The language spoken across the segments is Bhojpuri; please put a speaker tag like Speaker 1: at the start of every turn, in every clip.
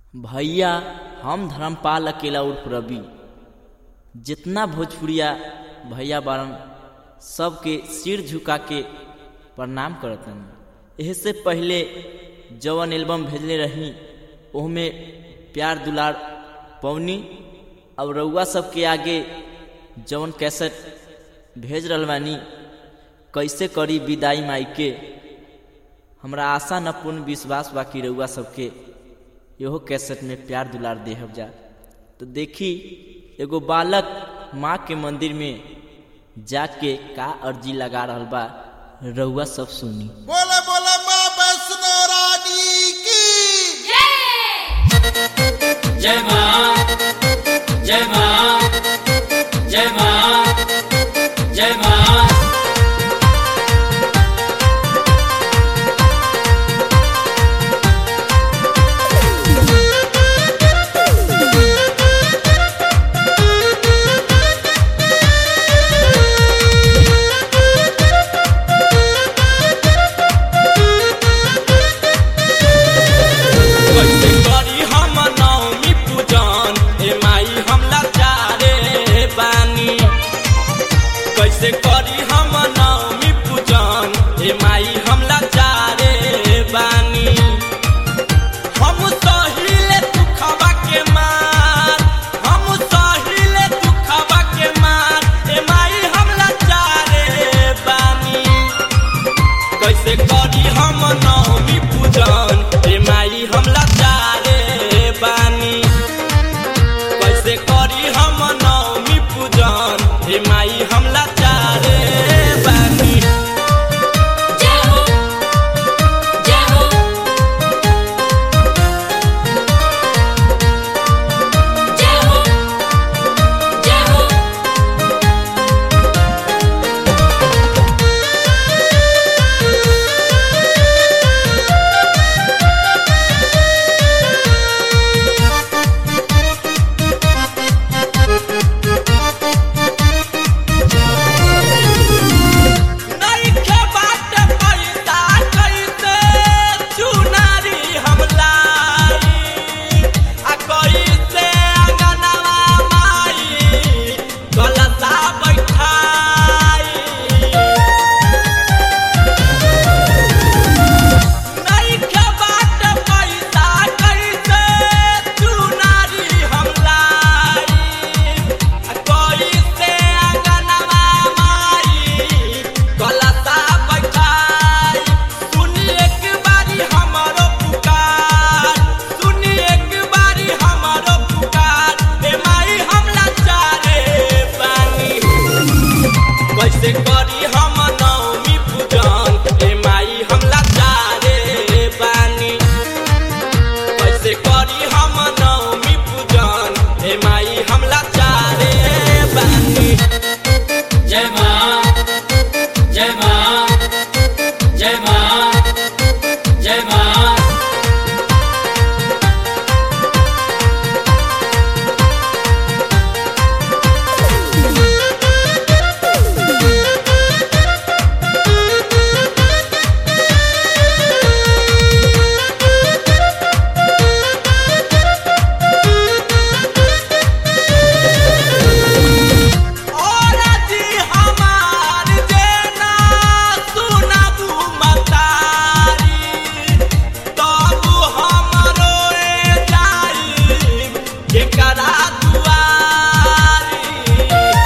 Speaker 1: भैया हम धर्मपाल अकेला उर्फ रवि जितना भोजपुरिया भैया बारन सबके सिर झुका के प्रणाम करतन एह से पहले जवन एल्बम भेजले रही ओहमे प्यार दुलार पवनी और रउआ सबके आगे जवन कैसेट भेज रहल बानी कैसे करी विदाई माई के हमरा आशा न पूर्ण विश्वास बाकी रउआ सबके इहो कैसेट में प्यार दुलार देहब जा तो देखी एगो बालक माँ के मंदिर में जाके का अर्जी लगा रहल बा रउआ सब सुनी
Speaker 2: बोले बोले माँ वैष्णो रानी की
Speaker 3: जय मां जय मां जय मां जय मां कैसे करी हम नवमी पूजन ए माई हम लाचारे बानी कैसे करी हम नवमी पूजन ए माई हम लाचारे बानी हम सहिले दुखवा के मार हम सहिले दुखवा के मार ए माई हम लाचारे बानी कैसे करी हम नवमी पूजन ए माई हम लाचारे बानी कैसे करी हम नवमी पूजन ए माई हम लाचारे बानी
Speaker 4: जय हो जय हो जय हो जय हो
Speaker 3: नइखे बाट पैसा कैसे चुनारी हम लाई आ कैसे अंगनवा माई गलता बैठाई नइखे बाट पैसा कैसे चुनारी हम लाई आ कैसे अंगनवा माई गलता बैठाई सुनी एक बारी हमरो पुकार सुनी एक बारी हमरो पुकार ए माई हम लाचारे बानी कैसे करी हम नवमी पूजन ए माई हम लाचारे बानी कैसे करी हम नवमी पूजन ए माई हम लाचारे बानी जय मां जय मां जय मां जय मां और जी हमार जेना सुनबू मतारी तब हमरो ए जाई केकरा दुआरी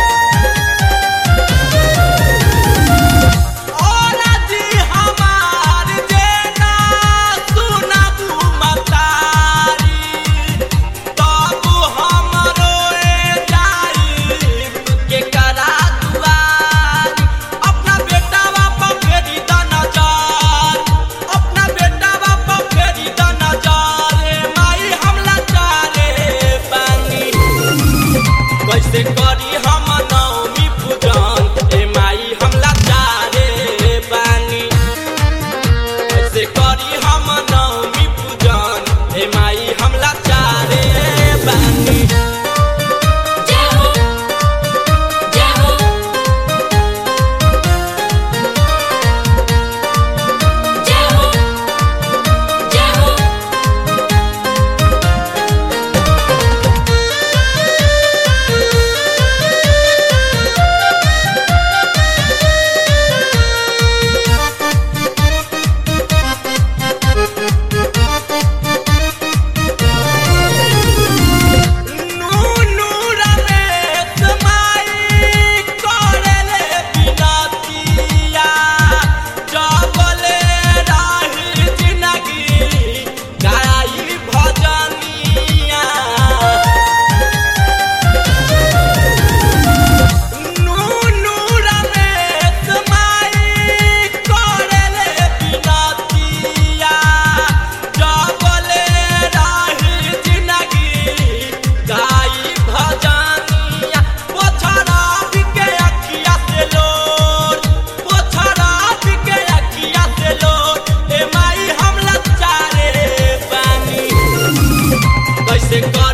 Speaker 3: और जी हमार जेना सुनबू मतारी तब हमरो ए जाई केकरा दुआरी अपना बेटावा पर फेरी द नजर अपना बेटावा पर फेरी द नजर ए माई हम लाचारे बानी कैसे करी हम नवमी पूजन ए माई हम लाचारे बानी कैसे करी हम नवमी पूजन ए माई हम लाचारे बानी
Speaker 4: जय हो जय हो जय हो जय हो
Speaker 3: कैसे कर